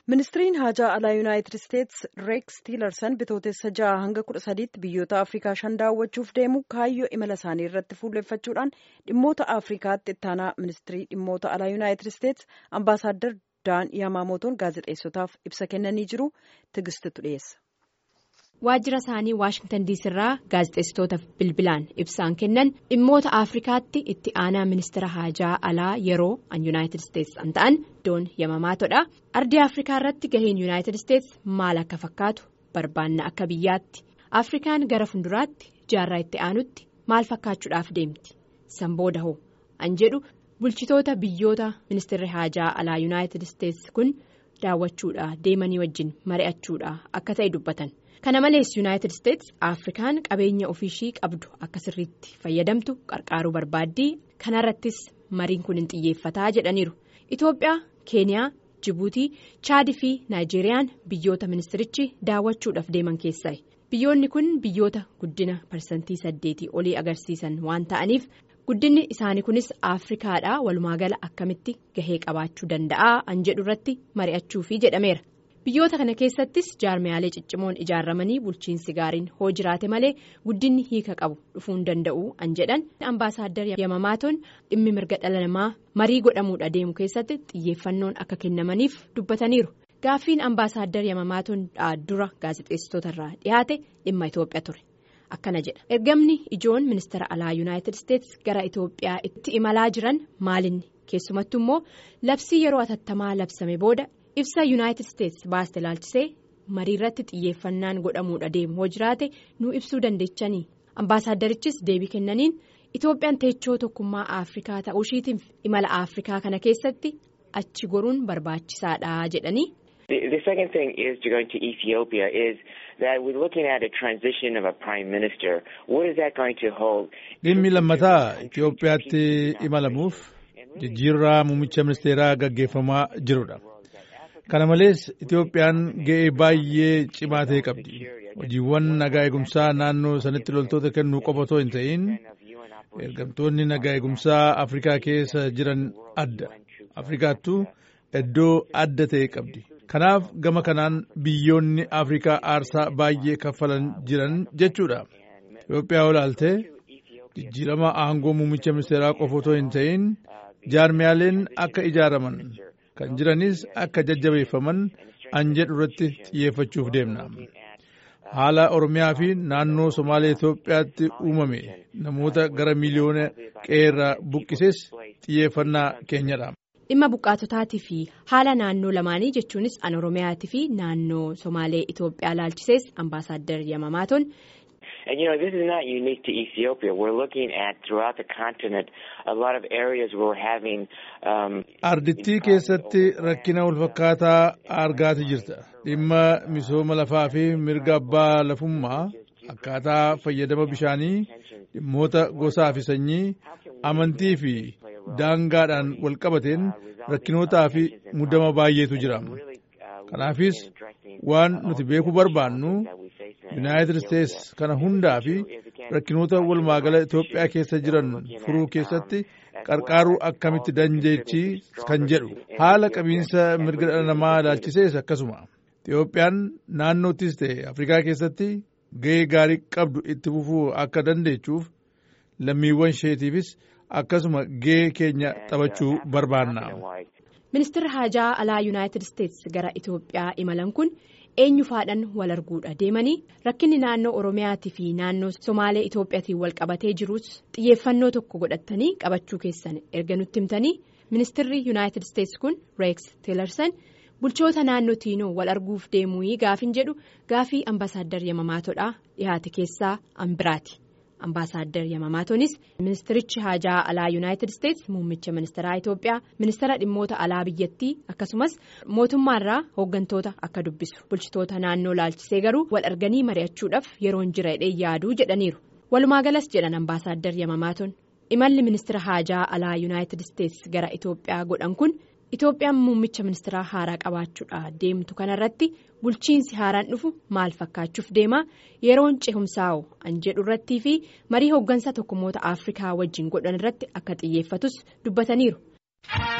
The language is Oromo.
ministiriin haajaa alaa yuunaayitid isteetsi reeks tiilarsan bitootessa ja'a hanga kudha sadiitti biyyoota afrikaa shan daawwachuuf deemu kaayyoo imala isaanii irratti fuulleeffachuudhaan dhimmoota afrikaatti ittaanaa ministirii dhimmoota alaa yuunaayitid isteetsi ambaasaaddar daan yaamaamotoon gaazexeessotaaf ibsa kennanii jiru tigistitu dhiyeessa. waajjira isaanii waashingtan diisirraa gaazexeessitootaaf bilbilaan ibsaan kennan dhimmoota afrikaatti itti aanaa ministira haajaa alaa yeroo an yuunaayitid isteetsi an ta'an doon yamamaatodha ardii afrikaa irratti gaheen yuunaayitid isteetsi maal akka fakkaatu barbaanna akka biyyaatti afrikaan gara fuulduraatti jaarraa itti aanutti maal fakkaachuudhaaf deemti san booda hoo an jedhu bulchitoota biyyoota ministirri haajaa alaa yuunaayitid isteetsi kun daawwachuudha deemanii wajjin mari'achuudha akka ta'e dubbatan. kana malees yuunaayitid isteetsi afrikaan qabeenya ofiishii qabdu akka sirriitti fayyadamtu qarqaaruu barbaaddii kanarrattis mariin kun hin xiyyeeffataa jedhaniiru itoophiyaa keeniyaa jibuutii chaadii fi naayijeeriyaan biyyoota ministirichi daawwachuudhaaf deeman keessaa biyyoonni kun biyyoota guddina parsantii saddeetii olii agarsiisan waan ta'aniif guddinni isaanii kunis afrikaadhaa walumaagala akkamitti gahee qabaachuu danda'a an jedhu irratti mari'achuufi jedhameera. biyyoota kana keessattis jaarmiyaalee ciccimoon ijaarramanii bulchiinsi gaariin hoo jiraate malee guddinni hiika qabu dhufuu hin danda'u an jedhan ambaasaaddar yamamaatoon dhimmi mirga dhala namaa marii godhamuudha deemu keessatti xiyyeeffannoon akka kennamaniif dubbataniiru gaaffiin ambaasaaddar yamamaatoon dura gaazexeessitootarraa dhiyaate dhimma itoophiyaa ture akkana jedha ergamni ijoon ministeera alaa yuunaayitid isteetsi gara itoophiyaa itti imalaa jiran maalinni keessumattu immoo labsii yeroo atattamaa labsame booda. ibsa yuunaayitid isteetsi baaste ilaalchisee marii irratti xiyyeeffannaan godhamuudha deemu hoo jiraate nu ibsuu dandeechanii ambaasaaddarichis deebii kennaniin itoophiyaan teechoo tokkummaa afrikaa ta'uushiitiif imala afrikaa kana keessatti achi goruun barbaachisaadha jedhanii. The second thing is to go to Ethiopia is that we're looking at a transition of a prime minister. What is that going to hold? Dhimmi lammataa Itoophiyaatti imalamuuf jijjiirraa muummicha ministeeraa gaggeeffamaa jirudha. kana malees itoophiyaan ga'ee baay'ee cimaa ta'e qabdi hojiiwwan nagaa eegumsaa naannoo sanatti loltoota kennuu qofa otoo hin ta'in ergamtoonni nagaa eegumsaa afrikaa keessa jiran adda afrikaattuu iddoo adda ta'e qabdi kanaaf gama kanaan biyyoonni afrikaa aarsaa baay'ee kaffalan jiran jechuudha itoophiyaa olaaltee jijjiirama aangoo muummicha ministeeraa qofa otoo hin ta'in jaarmiyaaleen akka ijaaraman. kan jiranis akka jajjabeeffaman an jedhu irratti xiyyeeffachuuf deemna haala oromiyaa fi naannoo somaalee itoophiyaatti uumame namoota gara miliyoona qeerraa buqqises xiyyeeffannaa keenyadha. dhimma buqqaatotaatii fi haala naannoo lamaanii jechuunis an oromiyaatii fi naannoo somaalee itoophiyaa laalchisees ambaasaaddar yamamaatoon. And you know, this is not unique to Ethiopia. We're looking at throughout the continent a lot of areas where we're having. Um, Ardittii keessatti rakkina walfakkaataa argaati jirta. Dhimma misooma lafaa fi mirga abbaa lafummaa akkaataa fayyadama bishaanii dhimmoota gosaa fi sanyii amantii fi daangaadhaan walqabateen rakkinootaa fi muddama baay'eetu jira. Kanaafis waan nuti beekuu barbaannu. yuunaayitid isteetsi kana hundaa fi rakkinoota walumaagala itoophiyaa keessa jiran furuu keessatti qarqaaruu akkamitti dandeechi kan jedhu haala qabiinsa mirga dhala namaa ilaalchisees akkasuma itoophiyaan naannoottis ta'e afrikaa keessatti gahee gaarii qabdu itti fufuu akka dandeechuuf lammiiwwan isheetiifis akkasuma gahee keenya taphachuu barbaanna. ministeerri haajaa alaa yuunaayitid isteetsi gara itoophiyaa imalan kun. eenyufaadhaan wal arguudha deemanii rakkinni naannoo oromiyaatii fi naannoo somaalee itoophiyaatiin wal qabatee jirus xiyyeeffannoo tokko godhatanii qabachuu keessan erga nutti himtanii ministeerri yuunaayitid isteetsi kun reeks teelarsan bulchoota naannoo tiinoo wal arguuf deemuu gaafin jedhu gaafii ambaasaaddar yamamaatoodhaa dhihaate keessaa ambiraati ambaasaaddar yamamaatoonis ministerichi haajaa alaa yuunaayitid isteetsi muummicha ministeeraa itoophiyaa ministeera dhimmoota alaa biyyattii akkasumas mootummaarraa hooggantoota akka dubbisu bulchitoota naannoo laalchisee garuu wal arganii mari'achuudhaaf yeroon jira jedhee yaaduu jedhaniiru walumaagalas jedhan ambaasaaddar yamamaatoon imalli ministeera haajaa alaa yuunaayitid isteetsi gara itoophiyaa godhan kun itoophiyaan muummicha ministeeraa haaraa qabaachuudha deemtu kanarratti bulchiinsi haaraan dhufu maal fakkaachuuf deema yeroon cehumsaa'u an jedhu irrattii fi marii hooggansa tokkummoota afrikaa wajjin godhan irratti akka xiyyeeffatus dubbataniiru.